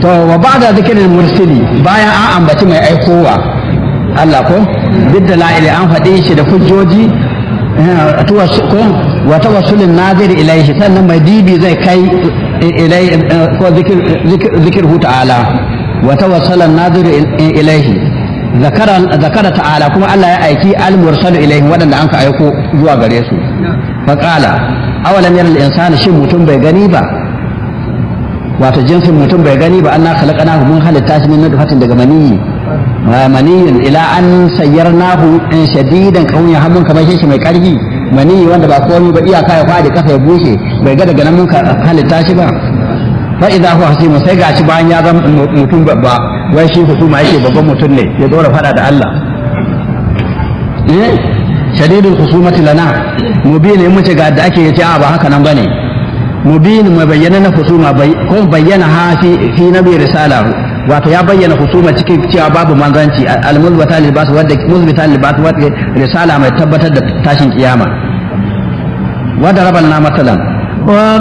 to wa ba'da zikirin mursili bayan an ambaci mai aikowa Allah ko bidda la'ili an faɗi shi da hujjoji ko wa tawassulin nazir ilaihi sannan mai dibi zai kai ilai ko zikir zikirhu ta'ala wa tawassala nazir ilaihi zakara zakara ta'ala kuma Allah ya aiki al-mursal ilaihi waɗanda an ka aiko zuwa gare su faqala awalam yara al-insanu shin mutum bai gani ba wato jinsin mutum bai gani ba Allah khalaqana mun halitta shi min nutfatin daga maniyyi maniyin ila an sayyarnahu in shadidan kauya hamun kamar shi mai karfi maniyi wanda ba komai ba iyaka ya fadi kasa ya bushe bai ga daga nan mun halitta shi ba fa idza huwa hasimu sai gashi bayan ya zama mutum babba wai shi husuma yake babban mutum ne ya dora fada da Allah eh shadidul husumati lana mubin in mace ga da ake yace a ba haka nan bane mubin mai bayyana na husuma ko bayyana ha fi fi nabi risala wato ya bayyana husuma cikin cewa babu manzanci al-muzbata libas wadda muzbita libas wadda risala mai tabbatar da tashin kiyama wadda rabbana masalan